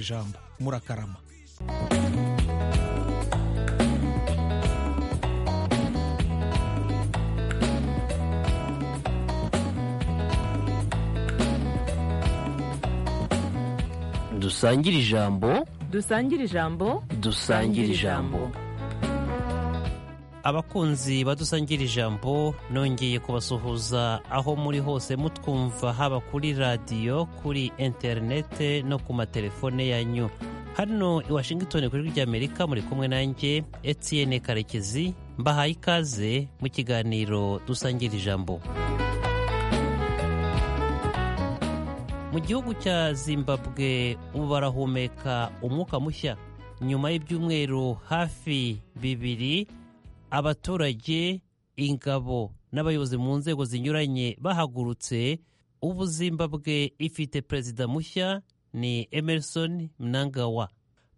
ijambo murakarama dusangire ijambo dusangire ijambo dusangire ijambo abakunzi badusangira ijambo nongeye kubasuhuza aho muri hose mutwumva haba kuri radiyo kuri interinete no ku matelefone yanyu hano i washington ku ijwi ry'amerika muri kumwe nanjye etienne karekezi mbahaye ikaze mu kiganiro dusangira ijambo mu gihugu cya zimbabwe ubu barahumeka umwuka mushya nyuma y'ibyumweru hafi bibiri abaturage ingabo n'abayobozi mu nzego zinyuranye bahagurutse ubu zimbabwe ifite perezida mushya ni emerson mnangawa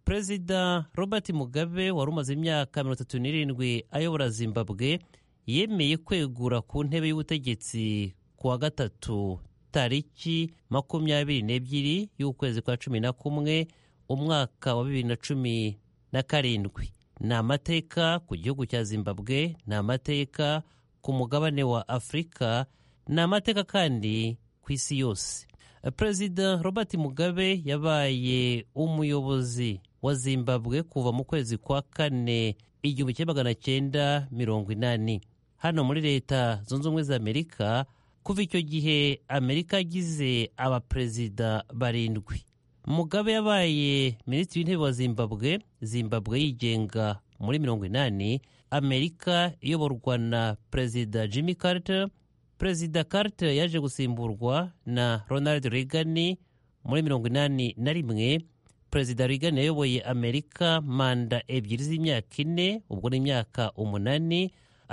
perezida robert mugabe wari umaze imyaka mirongo itatu n'irindwi ayobora zimbabwe yemeye kwegura ku ntebe y'ubutegetsi ku wa gatatu tariki makumyabiri n'ebyiri y'ukwezi kwa cumi na kumwe umwaka wa bibiri na cumi na karindwi ni amateka ku gihugu cya zimbabwe ni amateka ku mugabane wa afurika ni amateka kandi ku isi yose perezida robert mugabe yabaye umuyobozi wa zimbabwe kuva mu kwezi kwa kane igihumbi kimwe magana cyenda mirongo inani hano muri leta zunze ubumwe za amerika kuva icyo gihe amerika yagize abaperezida barindwi mugabe yabaye minisitiri w'intebe wa zimbabwe zimbabwe yigenga muri mirongo inani amerika iyoborwa na perezida jimmy carter perezida carter yaje gusimburwa na ronald reagan muri mirongo inani na rimwe perezida reagan yayoboye amerika manda ebyiri z'imyaka ine ubwo ni imyaka umunani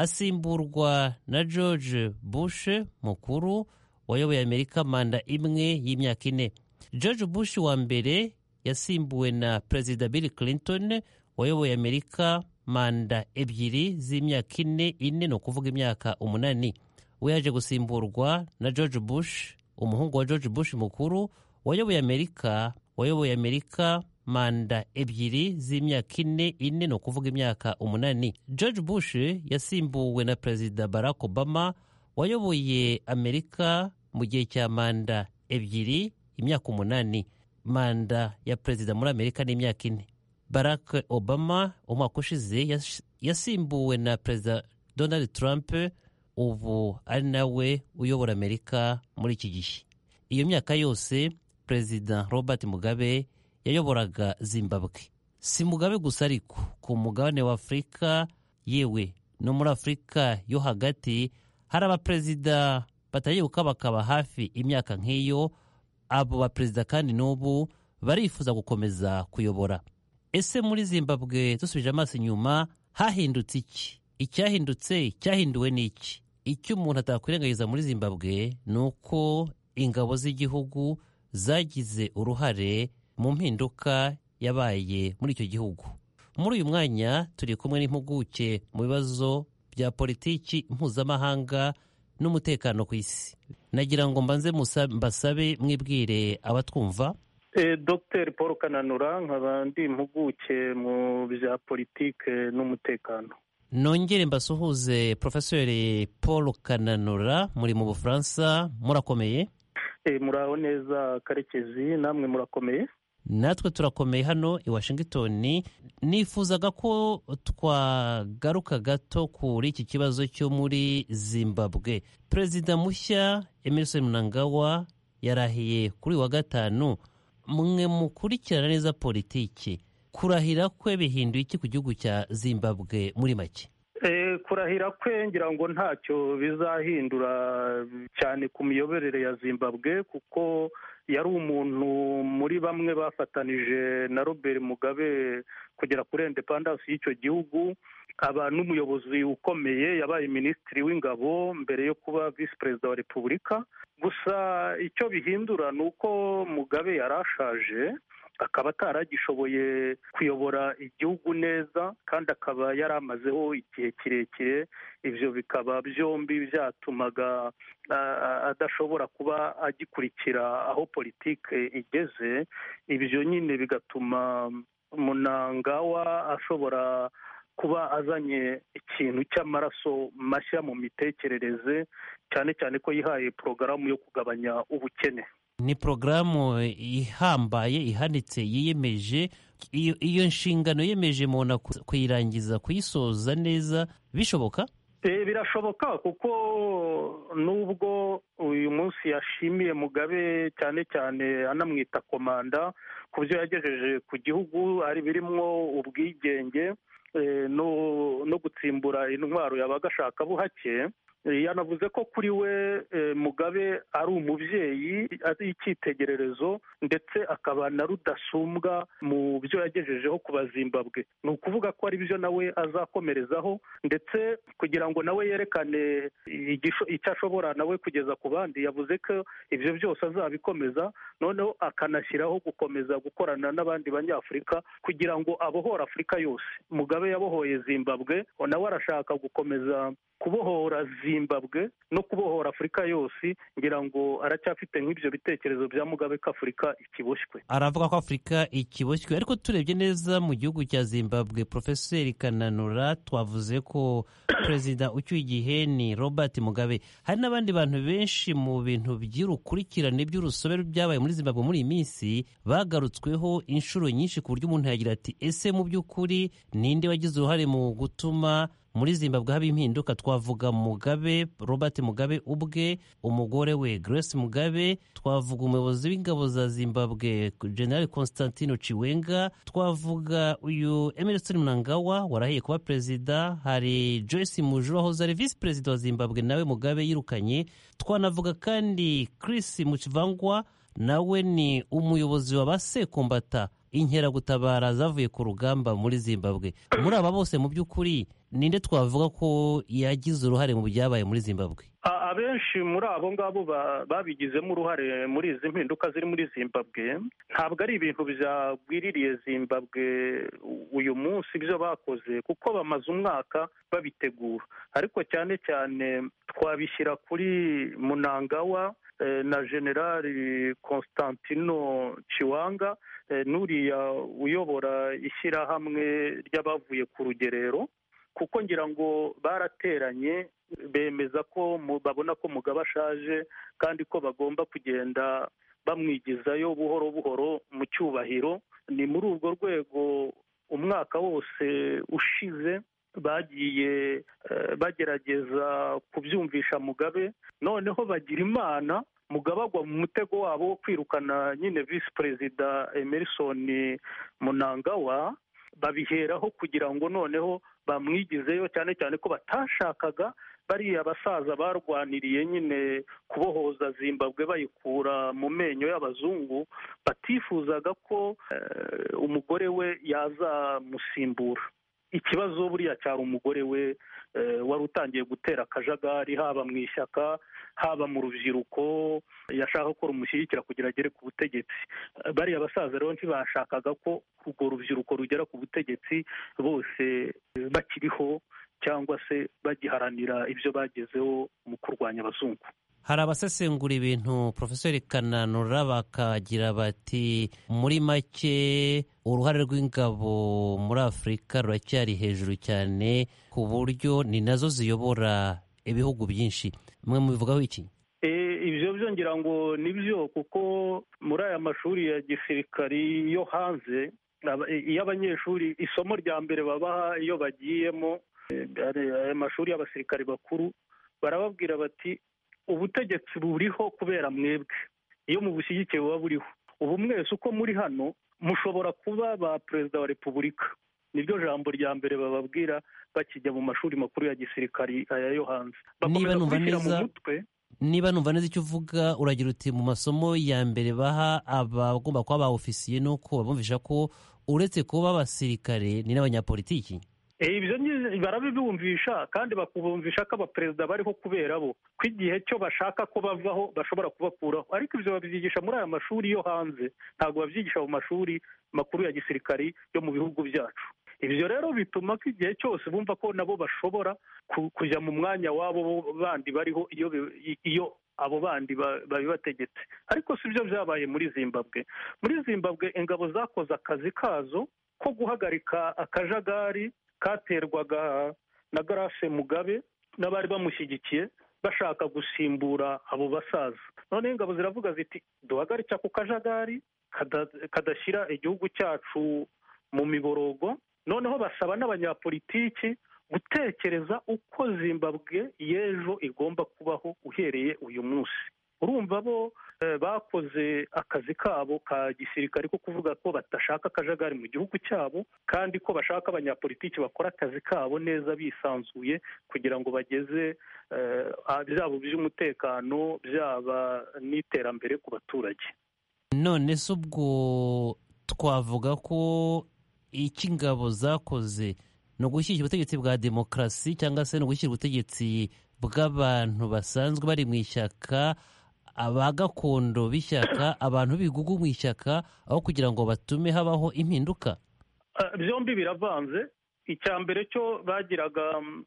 asimburwa na george bush mukuru wayoboye amerika manda imwe y'imyaka ine george bush wa mbere yasimbuwe na perezida bill clinton wayoboye amerika manda ebyiri z'imyaka ine ine ni ukuvuga imyaka umunani we yaje gusimburwa na george bush umuhungu wa george bush mukuru wayoboye amerika wayoboye amerika manda ebyiri z'imyaka ine ine ni ukuvuga imyaka umunani george bush yasimbuwe na perezida barack obama wayoboye amerika mu gihe cya manda ebyiri imyaka umunani manda ya perezida muri amerika ni imyaka ine barack obama umwaka ushize yasimbuwe na perezida donald trump ubu ari nawe uyobora amerika muri iki gihe iyo myaka yose perezida robert mugabe yayoboraga zimbabwe si mugabe gusa ariko ku mugabane wa afurika yewe no muri afurika yo hagati hari abaperezida batagiye gukabakaba hafi imyaka nk'iyo abo baperezida kandi n'ubu barifuza gukomeza kuyobora ese muri zimbabwe dusubije amaso inyuma hahindutse iki icyahindutse cyahinduwe ni iki icyo umuntu atakwirengagiza muri zimbabwe ni uko ingabo z'igihugu zagize uruhare mu mpinduka yabaye muri icyo gihugu muri uyu mwanya turi kumwe n'impuguke mu bibazo bya politiki mpuzamahanga n'umutekano ku isi nagira ngo mbanze mbasabe mwibwire abatwumva dr paul kananura nkaba ndi impuguke mu bya politike n'umutekano nongere mbasuhuze porofesori paul kananura muri mu bufaransa murakomeye muraho neza karekezi namwe murakomeye natwe turakomeye hano i washington nifuzaga ko twagaruka gato kuri iki kibazo cyo muri zimbabwe perezida mushya emerson mnangawa yarahiye kuri wa gatanu mwe mukurikirana neza politiki kurahira kwe bihinduye iki ku gihugu cya zimbabwe muri make kurahira kwe ngira ngo ntacyo bizahindura cyane ku miyoborere ya zimbabwe kuko yari umuntu muri bamwe bafatanije na robert mugabe kugera kuri indepandansi y'icyo gihugu aba n'umuyobozi ukomeye yabaye minisitiri w'ingabo mbere yo kuba visi perezida wa repubulika gusa icyo bihindura ni uko mugabe yarashaje akaba ataragishoboye kuyobora igihugu neza kandi akaba yari amazeho igihe kirekire ibyo bikaba byombi byatumaga adashobora kuba agikurikira aho politiki igeze ibyo nyine bigatuma munangawa ashobora kuba azanye ikintu cy'amaraso mashya mu mitekerereze cyane cyane ko yihaye porogaramu yo kugabanya ubukene ni porogaramu ihambaye ihanitse yiyemeje iyo iyo nshingano yemeje umuntu kuyirangiza kuyisoza neza bishoboka Eh, birashoboka kuko nubwo uyu munsi yashimiye mugabe cyane cyane anamwita komanda ku byo yagejeje ku gihugu ari birimwo ubwigenge eh, no- no gutsimbura intwaro yabaga ashaka buhake Eh, yanavuze ko kuri we eh, mugabe ari umubyeyi ari icyitegererezo ndetse akaba na rudasumbwa mu byo yagejejeho ku bazimbabwe ni ukuvuga ko ari byo nawe azakomerezaho ndetse kugira ngo nawe yerekane igisho- icyo ashobora nawe kugeza ku bandi yavuze ko ibyo byose azabikomeza noneho akanashyiraho gukomeza gukorana n'abandi banyafurika kugira ngo abohore afurika yose mugabe yabohoye zimbabwe nawe arashaka gukomeza kubohora zimbabwe no kubohora afurika yose ngira ngo aracyafite nk'ibyo bitekerezo bya mugabe ko afurika ikiboshywe aravuga ko afurika ikiboshywe ariko turebye neza mu gihugu cya zimbabwe porofeseri kananura twavuze ko perezida ucyuye igihe ni robert mugabe hari n'abandi bantu benshi mu bintu by'urukurikirane by'urusobe byabaye muri zimbabwe muri iyi minsi bagarutsweho inshuro nyinshi ku buryo umuntu yagira ati ese mu by'ukuri ninde wagize uruhare mu gutuma muri zimbabwe haba impinduka twavuga mugabe robert mugabe ubwe umugore we grace mugabe twavuga umuyobozi w'ingabo za zimbabwe general constantino chiwenga twavuga uyu emerson mnangawa warahiye kuba perezida hari joyce mujuru wahoze ari visi perezida wa zimbabwe nawe mugabe yirukanye twanavuga kandi chris muchivangwa nawe ni umuyobozi wa ba sekombata inkeragutabara zavuye ku rugamba muri zimbabwe muri aba bose mu by'ukuri ninde twavuga ko yagize uruhare mu byabaye muri zimbabwe A- abenshi muri abo ngabo ba- babigizemo uruhare muri izi mpinduka ziri muri zimbabwe ntabwo ari ibintu byagwiririye zimbabwe u- uyu munsi ibyo bakoze kuko bamaze umwaka babitegura ariko cyane cyane twabishyira kuri munangawa eh, na generali constantino ciwanga eh, n'uriya uyobora ishyirahamwe ry'abavuye ku rugerero kuko ngira ngo barateranye bemeza ko mu- babona ko Mugabe ashaje kandi ko bagomba kugenda bamwigizayo buhoro buhoro mu cyubahiro ni muri urwo rwego umwaka wose ushize bagiye eh, bagerageza kubyumvisha Mugabe noneho bagira imana Mugabe agwa mu mutego wabo wo kwirukana nyine visi perezida Emerson Mnangagwa babiheraho kugira ngo noneho bamwigizeyo cyane cyane ko batashakaga bariya basaza barwaniriye nyine kubohoza zimbabwe bayikura mu menyo y'abazungu batifuzaga ko eh, umugore we yazamusimbura ikibazo buriya cyari umugore we eh, wari utangiye gutera akajagari haba mu ishyaka haba mu rubyiruko yashaka ko rumushyigikira kugira agere ku butegetsi Eh, bariya basaza rero ntibashakaga ko urwo rubyiruko rugera ku butegetsi bose bakiriho cyangwa se bagiharanira ibyo bagezeho mu kurwanya abazungu hari abasesengura ibintu porofeseri kananura bakagira bati muri make uruhare rw'ingabo muri afurika ruracyari hejuru cyane ku buryo ni nazo ziyobora ibihugu byinshi mwe mubivugaho iki Eh, ibyo byo ngira ngo ni byo kuko muri aya mashuri ya gisirikari yo hanze aba- iyo abanyeshuri isomo rya mbere babaha iyo bagiyemo eh, ari- aya mashuri y'abasirikari bakuru barababwira bati ubutegetsi buriho kubera mwebwe iyo mubushyigikiye buba buriho ubu mwese uko muri hano mushobora kuba ba perezida wa repubulika niryo jambo rya mbere bababwira bakijya mu mashuri makuru ya gisirikari aya yo hanze bakomeza numva kubishyira mu neza- mutwe niba numva neza icyo uvuga uragira uti mu masomo ya mbere baha abagomba kuba ba ofisiye ni uko babumvisha ko uretse kuba abasirikare ni n'abanyapolitiki Eh, ibyo ni- barabibumvisha kandi bakubumvisha ko abaperezida bariho kubera bo ko igihe cyo bashaka ko bavaho bashobora kubakuraho ariko ibyo babyigisha muri aya mashuri yo hanze ntabwo babyigisha mu mashuri makuru ya gisirikari yo mu bihugu byacu ibyo rero bituma ko igihe cyose bumva ko nabo bashobora ku- kujya mu mwanya wabo bandi bariho iyo bi- iyo abo bandi ba- babibategetse ariko si byo byabaye muri zimbabwe muri zimbabwe ingabo zakoze akazi kazo ko guhagarika akajagari katerwaga na garase mugabe n'abari bamushyigikiye bashaka gusimbura abo basaza noneho ingabo ziravuga ziti duhagarike ako kajagari kada- kadashyira igihugu cyacu mu miborogo noneho basaba n'abanyapolitiki gutekereza uko zimbabwe y'ejo igomba kubaho uhereye uyu munsi urumva bo eh, bakoze akazi kabo ka gisirikare ko kuvuga ko badashaka akajagari mu gihugu cyabo kandi ko bashaka abanyapolitiki bakora akazi kabo neza bisanzuye kugira ngo bageze eh, ah, byaba iby'umutekano byaba n'iterambere ku baturage none se ubwo twavuga ko icyo ingabo zakoze ni ugushyigikira ubutegetsi bwa demokarasi cyangwa se ni ugushyira ubutegetsi bw'abantu basanzwe bari mu ishyaka aba gakondo b'ishyaka abantu b'ibigugu mu ishyaka aho kugira ngo batume habaho impinduka Ah, byombi biravanze icya mbere cyo bagiraga mm,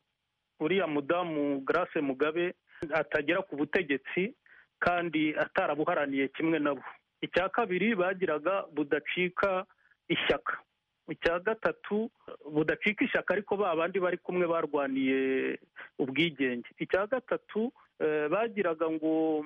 uriya mudamu grace mugabe atagera ku butegetsi kandi atarabuharaniye kimwe nabo icya kabiri bagiraga budacika ishyaka icya gatatu budacika ishyaka ariko ba bandi bari kumwe barwaniye ubwigenge icya gatatu eh, bagiraga ngo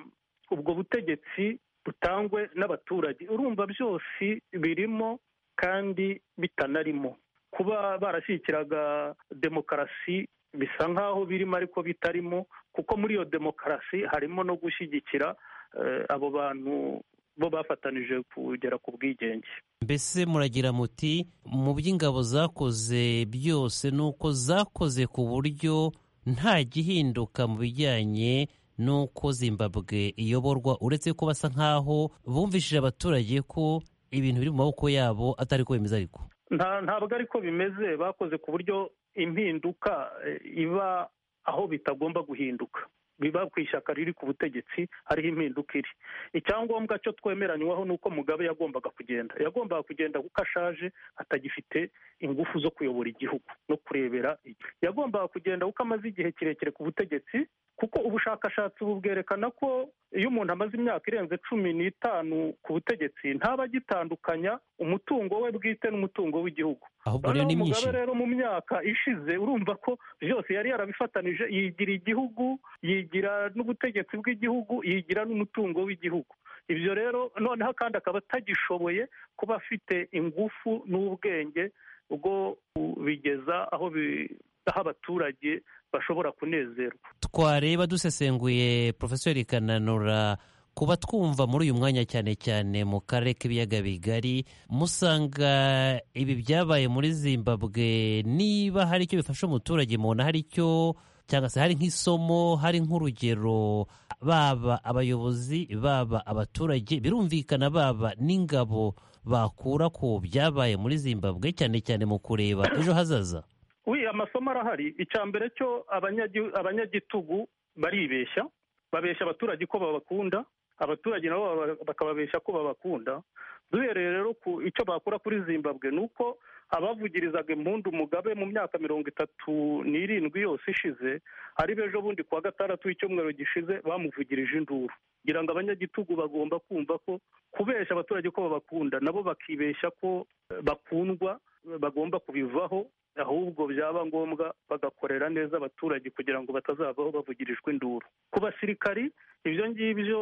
ubwo butegetsi butangwe n'abaturage urumva byose birimo kandi bitanarimo kuba barashyigikiraga demokarasi bisa nk'aho birimo ariko bitarimo kuko muri iyo demokarasi harimo no gushyigikira eh, abo bantu bo bafatanije kugera ku bwigenge mbese muragira muti mu by'ingabo zakoze byose ni uko zakoze ku buryo nta gihinduka mu bijyanye n'uko zimbabwe iyoborwa uretse ko basa nk'aho bumvishije abaturage ko ibintu biri mu maboko yabo atari ko bimeze ariko Nta- ntabwo ariko bimeze bakoze ku buryo impinduka eh, iba aho bitagomba guhinduka biba ku ishyaka riri ku butegetsi hariho impinduka iri icyangombwa cyo twemeranywaho ni uko mugabe yagombaga kugenda yagombaga kugenda kuko ashaje atagifite ingufu zo kuyobora igihugu no kurebera igihugu. yagombaga kugenda kuko amaze igihe kirekire ku butegetsi kuko ubushakashatsi ubu bwerekana ko iyo umuntu amaze imyaka irenze cumi n'itanu ku butegetsi ntaba agitandukanya umutungo we bwite n'umutungo w'igihugu ahubwo rero noneho ni myinshi mugabe rero mu myaka ishize urumva ko byose yari yarabifatanije yigira igihugu yigira n'ubutegetsi bw'igihugu yigira n'umutungo w'igihugu ibyo rero noneho kandi akaba atagishoboye kuba afite ingufu n'ubwenge bwo kubigeza aho bi- aho abaturage bashobora kunezerwa twareba dusesenguye porofeseri kananura kuba twumva muri uyu mwanya cyane cyane mu karere k'ibiyaga bigari musanga ibi byabaye muri zimbabwe niba hari icyo bifasha umuturage mubona hari icyo cyangwa se hari nk'isomo hari nk'urugero baba abayobozi baba abaturage birumvikana baba n'ingabo bakura ku byabaye muri zimbabwe cyane cyane mu kureba ejo hazaza wi amasomo arahari icya mbere cyo abanyagi- abanyagitugu baribeshya babeshya abaturage ko babakunda abaturage nabo baba- bakababeshya ko babakunda duhereye rero ku icyo bakora kuri zimbabwe ni uko abavugirizaga impundu mugabe mu myaka mirongo itatu n'irindwi yose ishize ari bejo bundi kuwa gatandatu w'icyumweru gishize bamuvugirije induru kugira ngo abanyagitugu bagomba kumva ko kubeshya abaturage ko babakunda nabo bakibeshya ko eh, bakundwa bagomba kubivaho ahubwo byaba ngombwa bagakorera neza abaturage kugira ngo batazavaho bavugirijwe induru ku basirikari ibyo ngibyo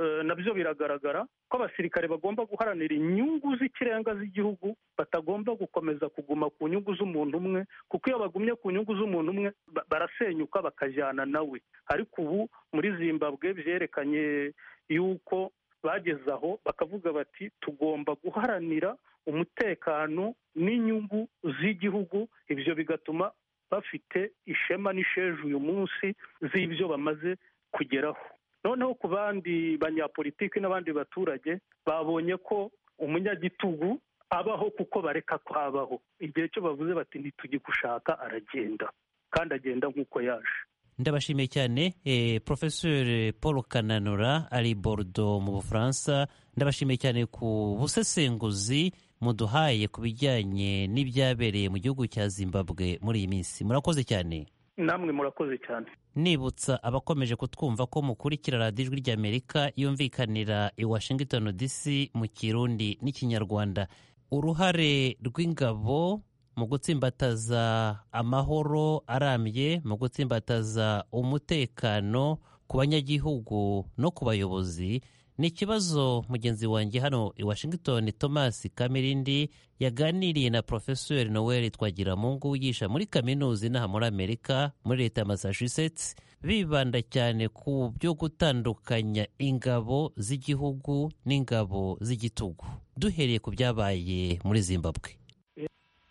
eh, nabyo biragaragara ko abasirikare bagomba guharanira inyungu z'ikirenga z'igihugu batagomba gukomeza kuguma ku nyungu z'umuntu umwe kuko iyo bagumye ku nyungu z'umuntu umwe ba- barasenyuka bakajyana nawe ariko ubu muri zimbabwe byerekanye yuko bageze aho bakavuga bati tugomba guharanira umutekano n'inyungu z'igihugu ibyo bigatuma bafite ishema n'isheju uyu munsi z'ibyo bamaze kugeraho noneho ku bandi banyapolitiki n'abandi baturage babonye ko umunyagitugu abaho kuko bareka ko abaho igihe cyo bavuze bati ntitugikushaka aragenda kandi agenda nk'uko yaje ndabashimiye cyane eh, professeur paul kananura ari bordo mu bufaransa ndabashimiye cyane ku busesenguzi muduhaye ku bijyanye n'ibyabereye mu gihugu cya zimbabwe muri iyi minsi murakoze cyane namwe murakoze cyane nibutsa abakomeje kutwumva ko mukurikira radiyo ijwi ry'amerika yumvikanira i washington dc mu kirundi n'ikinyarwanda uruhare rw'ingabo mu gutsimbataza amahoro arambye mu gutsimbataza umutekano ku banyagihugu no ku bayobozi ni ikibazo mugenzi wanjye hano i washington thomas kamirindi yaganiriye na profesori noel twagiramungu wigisha muri kaminuza inaha muri amerika muri leta ya massachusetts bibanda cyane ku byo gutandukanya ingabo z'igihugu n'ingabo z'igitugu duhereye ku byabaye muri zimbabwe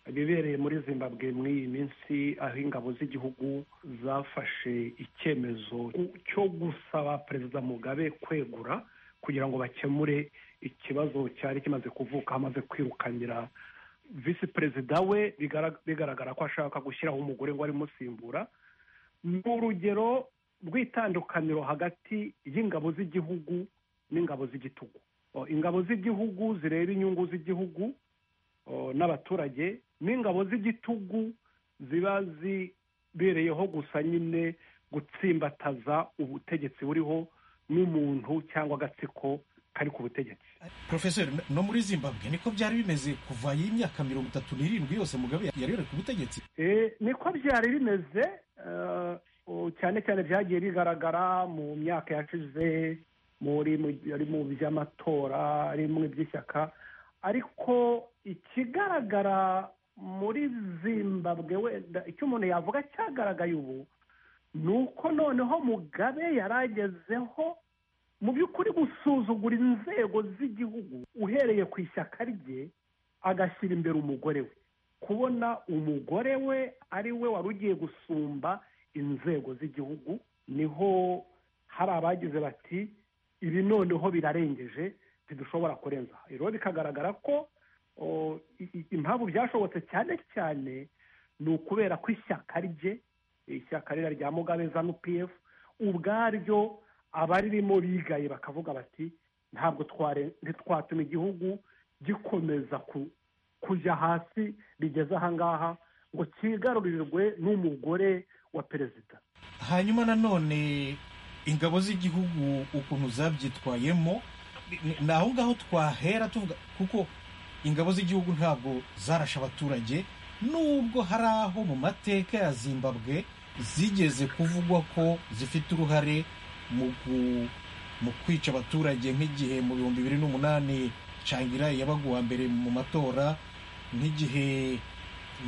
ibibereye muri zimbabwe muri iyi minsi aho ingabo z'igihugu zafashe icyemezo cyo gusaba perezida mugabe kwegura kugira ngo bakemure ikibazo cyari kimaze kuvuka amaze kwirukanira visi perezida we bigara- bigaragara ko ashaka gushyiraho umugore ngo arimusimbura ni urugero rw'itandukaniro hagati y'ingabo z'igihugu n'ingabo z'igitugu O, ingabo z'igihugu zireba inyungu z'igihugu o, n'abaturage n'ingabo z'igitugu ziba zibereyeho gusa nyine gutsimbataza ubutegetsi buriho n'umuntu cyangwa agatsiko kari ku butegetsi porofeseri no muri zimbabwe niko byari bimeze kuva y'imyaka mirongo itatu n'irindwi yose mugabe yari yari ku butegetsi Eh, niko byari bimeze eh, oh, cyane cyane byagiye bigaragara mu myaka yashize muri mu- ari mu by'amatora ari mu by'ishyaka ariko ikigaragara muri zimbabwe wenda icyo umuntu yavuga cyagaragaye ubu ni uko noneho mugabe yaragezeho mu by'ukuri gusuzugura inzego z'igihugu uhereye ku ishyaka rye agashyira imbere umugore we kubona umugore we ari we wari ugiye gusumba inzego z'igihugu niho hari abagize bati ibi noneho birarengeje ntidushobora kurenza aha." rero bikagaragara ko o, i- i- impamvu byashobotse cyane cyane ni ukubera ko ishyaka rye ishyaka ririya rya mugabe zanu pf ubwaryo abaririmo bigaye bakavuga bati ntabwo tware- ntitwatuma igihugu gikomeza ku- kujya hasi bigeze ahangaha ngo cyigarurirwe n'umugore wa perezida hanyuma nanone ingabo z'igihugu ukuntu zabyitwayemo ni- ni aho ngaho twahera tuvuga kuko ingabo z'igihugu ntabwo zarashe abaturage nubwo hari aho mu mateka ya zimbabwe zigeze kuvugwa ko zifite uruhare mu gu- mu kwica abaturage nk'igihe mu bihumbi bibiri n'umunani cangira yabaga uwa mbere mu matora nk'igihe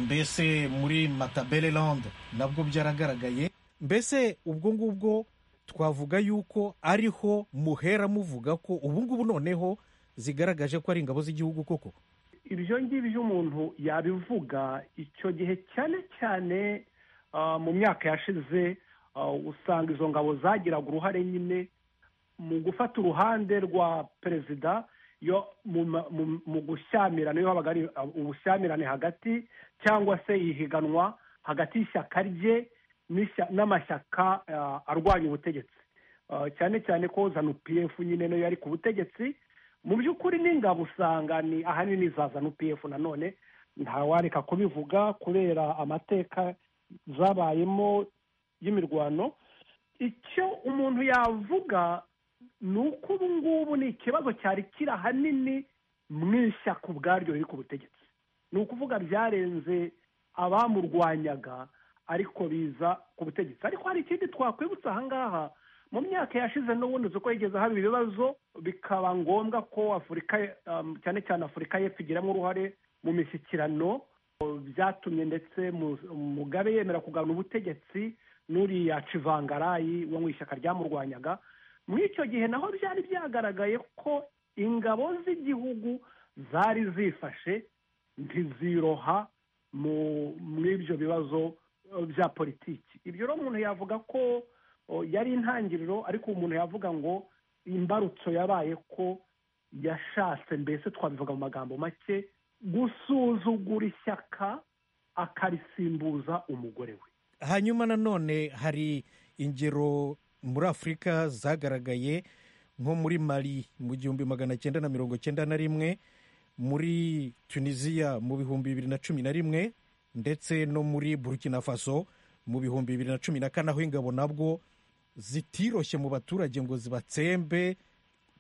mbese muri matabeleland nabwo byaragaragaye mbese ubwo ngubwo twavuga yuko ariho muhera muvuga ko ubu ngubu noneho zigaragaje ko ari ingabo z'igihugu koko ibyo ngibyo umuntu yabivuga icyo gihe cyane cyane ah, mu myaka yashize ah, usanga izo ngabo zagiraga uruhare nyine mu gufata uruhande rwa perezida yo mu ma- mu- mu gushyamirana iyo habaga ari ah, ubushyamirane hagati cyangwa se ihiganwa hagati y'ishyaka rye n'ishya- n'amashyaka ah, arwanya ubutegetsi Ah, cyane cyane ko zanu pf nyine nayo yari ku butegetsi mu by'ukuri n'ingabo usanga ni ahanini za zanu pf nanone ntawareka kubivuga kubera amateka zabayemo y'imirwano icyo umuntu yavuga ni uko ubu ngubu ni ikibazo cyari kiri ahanini mu ishyaka ubwaryo riri ku butegetsi ni ukuvuga byarenze abamurwanyaga ariko biza ku butegetsi ariko hari ikindi twakwibutsa aha ngaha mu myaka yashize n'ubundi uzi ko yigeze haba ibibazo bikaba ngombwa ko afurika um, cyane cyane afurika y'epfo igiramo uruhare mu mishyikirano o, byatumye ndetse mu- mugabe yemera kugarura ubutegetsi n'uriya civangarayi wo mu ishyaka ryamurwanyaga muri icyo gihe naho byari byagaragaye ko ingabo z'igihugu zari zifashe ntiziroha mu- muri ibyo bibazo eh, bya politiki ibyo rero umuntu yavuga ko o, yari intangiriro ariko umuntu yavuga ngo imbarutso yabaye ko yashatse mbese twabivuga mu magambo make gusuzugura ishyaka akarisimbuza umugore we hanyuma nanone hari ingero muri afurika zagaragaye nko muri mari mu gihumbi magana cyenda na mirongo cyenda na rimwe muri tunisiya mu bihumbi bibiri na cumi na rimwe ndetse no muri burkina faso mu bihumbi bibiri na cumi na kane aho ingabo nabwo zitiroshye mu baturage ngo zibatsembe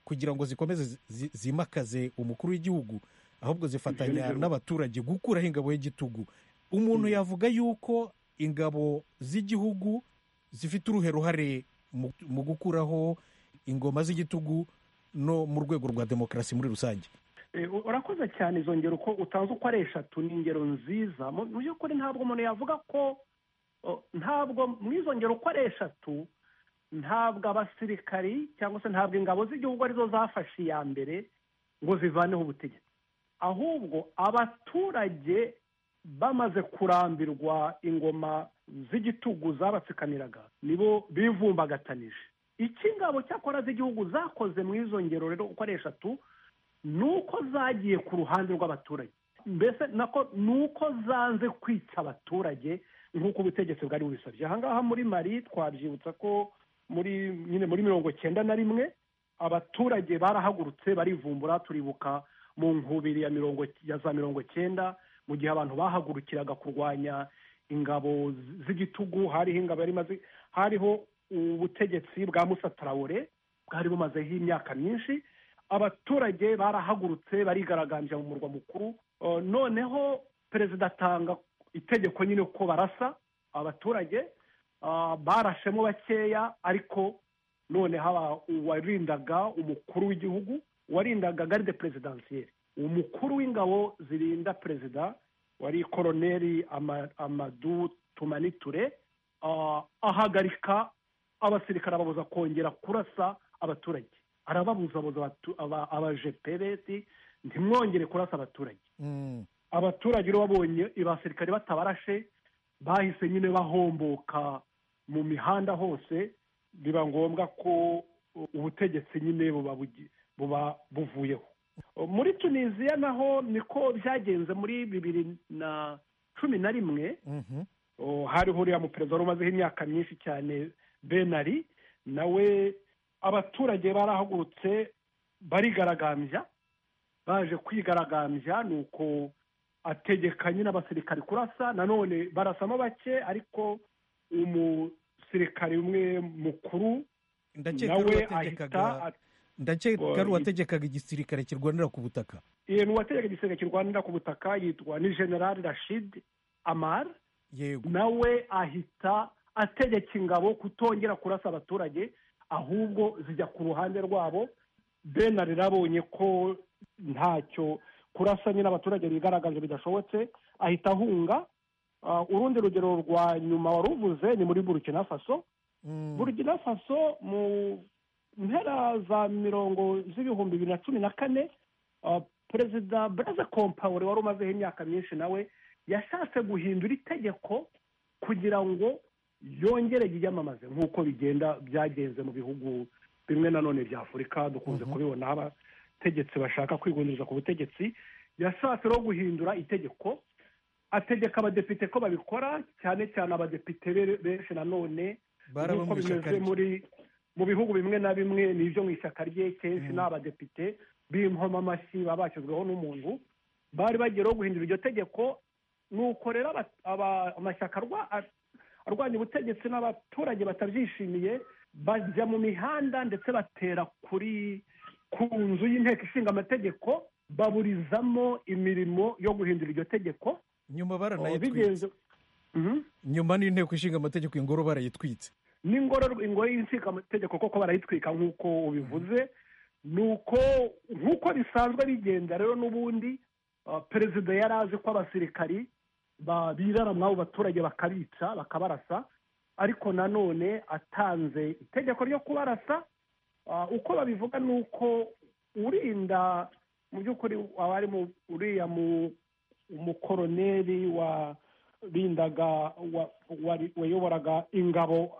kugira ngo zikomeze zi- zi- zimakaze umukuru w'igihugu ahubwo zifatanya n'abaturage gukuraho ingabo y'igitugu umuntu yavuga yuko ingabo z'igihugu zifite uruhe ruhare mu- mu gukuraho ingoma z'igitugu no mu rwego rwa demokarasi muri rusange Eh, u- urakoze cyane izo ngero uko utanze uko ari eshatu ni ingero nziza mu mu by'ukuri ntabwo umuntu yavuga ko o, ntabwo mu izo ngero uko ari eshatu ntabwo abasirikari cyangwa se ntabwo ingabo z'igihugu arizo zafashe iya mbere ngo zivaneho ubutegetsi ahubwo abaturage bamaze kurambirwa ingoma z'igitugu zabatsikamiraga nibo bivumbagatanije icyo ingabo cyakora z'igihugu zakoze mu izo ngero rero uko ari eshatu ni uko zagiye ku ruhande rw'abaturage mbese nako ni uko zanze kwica abaturage nk'uko ubutegetsi bwari bubisabye ahangaha muri mari twabyibutsa ko muri nyine muri mirongo cyenda na rimwe abaturage barahagurutse barivumbura turibuka mu nkubiri ya mirongo ya za mirongo cyenda mu gihe abantu bahagurukiraga kurwanya ingabo z- z'igitugu hariho ingabo yari imaze hariho ubutegetsi bwa musa tarawore bwari bumazeho imyaka myinshi abaturage barahagurutse barigaragambya mu murwa mukuru Uh, noneho perezida atanga itegeko nyine ko barasa abaturage uh, barashemo bakeya ariko noneho aba- uwarindaga umukuru w'igihugu warindaga garde perezidansiyeri umukuru w'ingabo zirinda perezida wari koroneri Ama- amadu tumani ture uh, ahagarika abasirikare ababuza kongera kurasa abaturage arababuzabuza abatu- aba- abajepebeti ntimwongere kurasa abaturage Mm. abaturage rero babonye abasirikare batabarashe bahise nyine bahomboka mu mihanda hose biba ngombwa ko u- ubutegetsi nyine buba bugi- buba buvuyeho muri tunisiya naho niko byagenze muri bibiri na cumi na rimwe Mhm. Oh, hariho uriya muperezida wari umazeho imyaka myinshi cyane benari nawe abaturage barahagurutse barigaragambya baje kwigaragambya ni uko ategeka nyine abasirikari kurasa nanone barasamo bake ariko umusirikari umwe mukuru ndakeka ari nawe ahita uwategekaga at- ndakeka Ngo- ari uwategekaga igisirikare kirwanira ku butaka eh, ni uwategeka igisenge kirwanira ku butaka yitwa ni generali rashid amar yego nawe ahita ategeka ingabo kutongera kurasa abaturage ahubwo zijya ku ruhande rwabo benari abonye ko ntacyo kurasa nyine abaturage bigaragaje bidashobotse ahita ahunga Ah, urundi rugero rwa nyuma wari uvuze ni muri burkina faso Mm. burkina faso mu mpera za mirongo z'ibihumbi bibiri na cumi na kane ah, perezida buraze kompawure wari umazeho imyaka myinshi nawe yashatse guhindura itegeko kugira ngo yongere yiyamamaze nk'uko bigenda byagenze mu bihugu bimwe na none bya afurika dukunze kubibona aho abategetsi bashaka kwigundiriza ku butegetsi yashatse rero guhindura itegeko ategeka abadepite ko babikora cyane cyane abadepite be- benshi na none baraba nk'uko mu ishyaka bimeze rye. muri mu bihugu bimwe na bimwe ni ibyo mu ishyaka rye kenshi ni abadepite b'inkomamashyi baba bashyizweho n'umuntu bari bagiye rero guhindura iryo tegeko ni uko rero aba- aba- amashyaka arwa- ar- arwanya ubutegetsi n'abaturage batabyishimiye bajya mu mihanda ndetse batera kuri ku nzu y'inteko ishinga amategeko baburizamo imirimo yo guhindura iryo tegeko nyuma baranayitwitse bigenze Mhm. nyuma n'inteko ishinga amategeko ingoro barayitwitse n'ingoro ingoro y'inshingamategeko koko barayitwika nk'uko ubivuze ni uko nk'uko bisanzwe bigenda rero n'ubundi ah, perezida yari azi ko abasirikari ba- birara mw'abo baturage bakabica bakabarasa ariko nanone atanze itegeko ryo kubarasa Ah, uko babivuga ni uko urinda mu by'ukuri waba ari mu- uriya mu- umukoroneri warindaga wa- wari- wayoboraga ingabo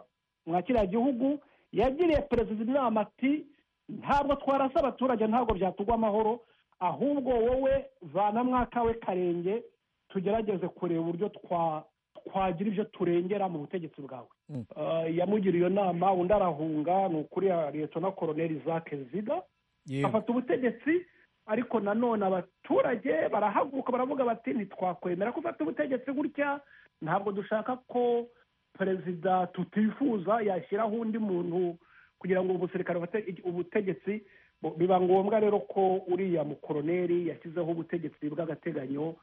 mwa kiriya gihugu yagiriye perezida inama ati ntabwo twarasa abaturage ntabwo byatugwa amahoro ahubwo wowe vana mwakawe karenge tugerageze kureba uburyo twa twagira ibyo turengera mu butegetsi bwawe Eh, yamugiriye iyo nama undi arahunga ni ukuri ya leta na koroneli zake ziga yewe afata ubutegetsi ariko nanone abaturage barahaguruka baravuga bati ntitwakwemera ko ufata ubutegetsi gutya ntabwo dushaka ko perezida tutifuza yashyiraho undi muntu kugira ngo ubusirikare bufate ubutegetsi bu- biba ngombwa rero ko uriya mukoroneri yashyizeho ubutegetsi bw'agateganyo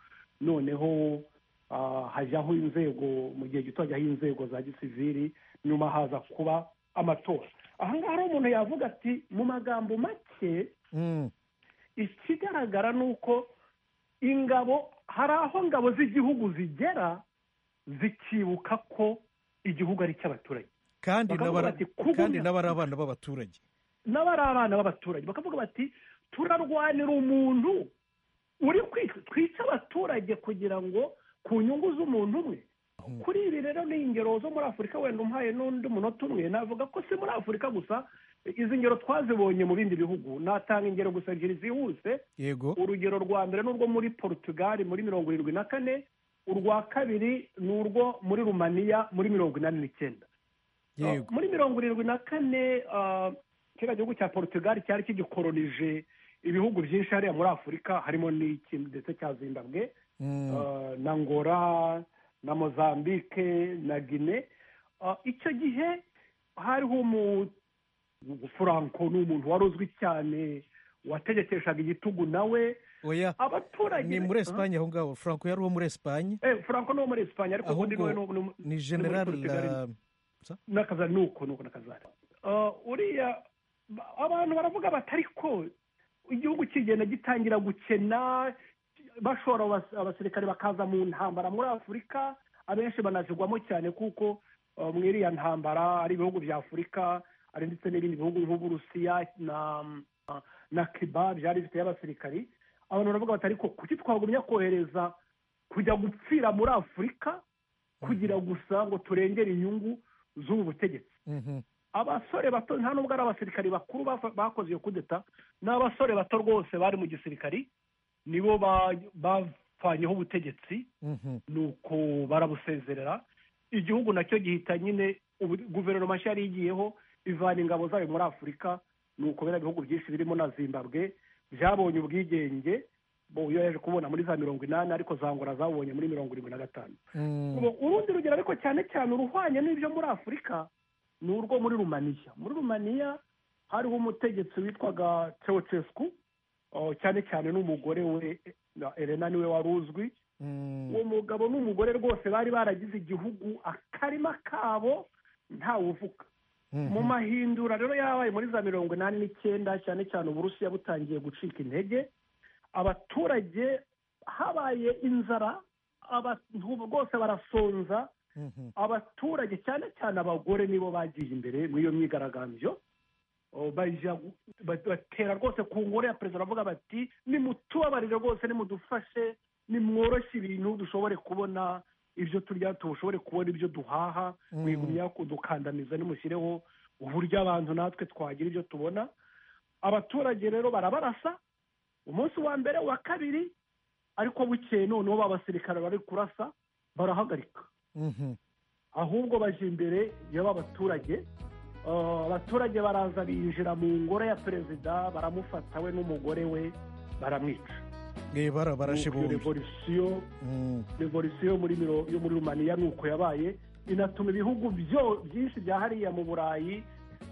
noneho ah, hajyaho inzego mu gihe gito hajyaho inzego za gisiviri nyuma haza kuba amatora aha ngaha rero umuntu yavuga ati mu magambo make Mm. ikigaragara ni uko ingabo hari aho ngabo z'igihugu zigera zikibuka ko igihugu ari icy'abaturage kandi bakavuga n'abara- bati, "Kugumya." kandi n'abari abana b'abaturage n'aba ari abana b'abaturage bakavuga bati turarwanira umuntu uri kwi- twica abaturage kugira ngo ku nyungu z'umuntu umwe kuri ibi rero ni ingero zo muri afurika wenda umpaye n'undi munota umwe navuga ko si muri afurika gusa izi ngero twazibonye mu bindi bihugu natanga ingero gusa ebyiri zihuse yego urugero rwa mbere ni urwo muri portugal muri mirongo irindwi na kane urwa kabiri ni urwo muri rumaniya muri mirongo inani n'icyenda yego muri mirongo irindwi na kane ah, kiriya gihugu cya portugal cyari kigikoronije ibihugu byinshi hariya muri afurika harimo n'iki ndetse cya zimbabwe Mm. ah, na ngora na mozambique na guinée Ah, icyo gihe hariho umu franco ni umuntu wari uzwi cyane wategekeshaga igitugu nawe oya abaturage ni muri esipanye aho ngaho franco yari uwo muri esipanye Eh, franco ni uwo muri esipanye ariko Ahubwo ubundi niwe ni- ni ni muri general Portugal. la- n'akazari ni uko ni uko n'akazari Ah, uriya ba- abantu baravuga bati ariko igihugu kigenda gitangira gukena bashora abas- abasirikare bakaza mu ntambara muri afurika abenshi banazigwamo cyane kuko ah, mu iriya ntambara ari ibihugu bya afurika ari ndetse n'ibindi bihugu nk'uburusiya na na kiba byari bifite abasirikari abantu baravuga bati ariko kuki twagumya kohereza kujya gupfira muri afurika kugira gusa ngo turengere inyungu z'ubu butegetsi Mhm. abasore bato nta nubwo ari abasirikari bakuru bafa- bakoze iyo kudeta ni abasore bato rwose bari mu gisirikari nibo ba- bavanyeho ubutegetsi Mhm. nuko barabusezerera igihugu nacyo gihita nyine ubu- guverinoma nshya yari igiyeho ivana ingabo zayo muri afurika nuko biriya bihugu byinshi birimo na zimbabwe byabonye ubwigenge bo iyo yaje kubona muri za mirongo inani ariko za ngora zabonye muri mirongo irindwi na gatanu Mm. Ubu, urundi rugero ariko cyane cyane uruhwanye n'ibyo muri afurika ni urwo muri rumaniya muri rumaniya hariho umutegetsi witwaga teotesku cyane cyane n'umugore we na elena niwe wari uzwi Mm. uwo mugabo n'umugore rwose bari baragize igihugu akarima kabo ntawuvuga Mhm. mu mahindura rero yabaye muri za mirongo inani n'icyenda cyane cyane uburusiya butangiye gucika intege abaturage habaye inzara abantu rwose barasonza Mhm. abaturage cyane cyane abagore nibo bagiye imbere muri iyo myigaragambyo O, bajya gu- ba- batera rwose ku ngoro ya perezida baravuga bati nimutubabarire rwose nimudufashe nimworoshye ibintu dushobore kubona ibyo turya tushobore kubona ibyo duhaha mwigumya kudukandamiza nimushyireho uburyo abantu natwe twagira ibyo tubona abaturage rero barabarasa umunsi wa mbere wa kabiri ariko bukeye noneho ba basirikare bari kurasa barahagarika Mhm. ahubwo baje imbere yaba abaturage Ah, abaturage baraza binjira mu ngoro ya perezida baramufata we n'umugore we baramwica Eh, bara- barashe Nuko iyo bombi revolisiyo Mm. revolisiyo yo muri miro- yo muri rumaniya nuko yabaye inatuma ibihugu byo byinshi bya hariya mu burayi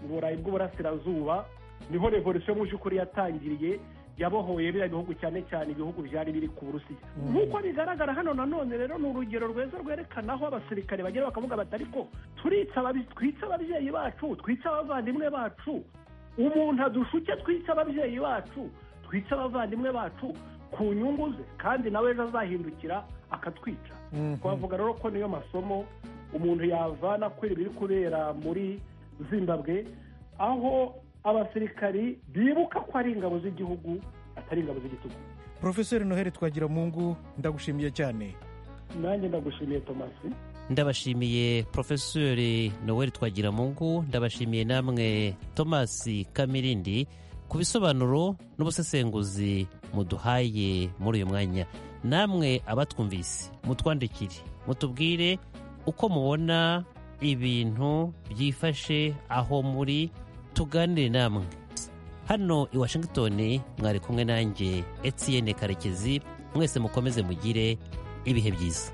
mu burayi bw'uburasirazuba niho revolisiyo mu by'ukuri yatangiriye yabohoye biriya bihugu cyane cyane ibihugu byari biri ku burusiya nk'uko bigaragara hano nanone rero ni urugero rweza rwerekana aho abasirikare bagera bakavuga bati ariko turica ababi- twica ababyeyi bacu twica abavandimwe bacu umuntu adushuke twica ababyeyi bacu twica abavandimwe bacu ku nyungu ze kandi nawe ejo azahindukira akatwica Mhm. twavuga rero ko niyo masomo umuntu yavana kuri ibiri kubera muri zimbabwe aho abasirikari bibuka ko ari ingabo z'igihugu atari ingabo z'igitugu profeseri noheli twagira mungu ndagushimiye cyane nanjye ndagushimiye tomasi ndabashimiye porofesori noel twagiramungu ndabashimiye namwe thomas kamirindi ku bisobanuro n'ubusesenguzi muduhaye muri uyu mwanya namwe abatwumvise mutwandikire mutubwire uko mubona ibintu byifashe aho muri tuganire namwe hano i washington mwari kumwe nanjye etienne karekezi mwese mukomeze mugire ibihe byiza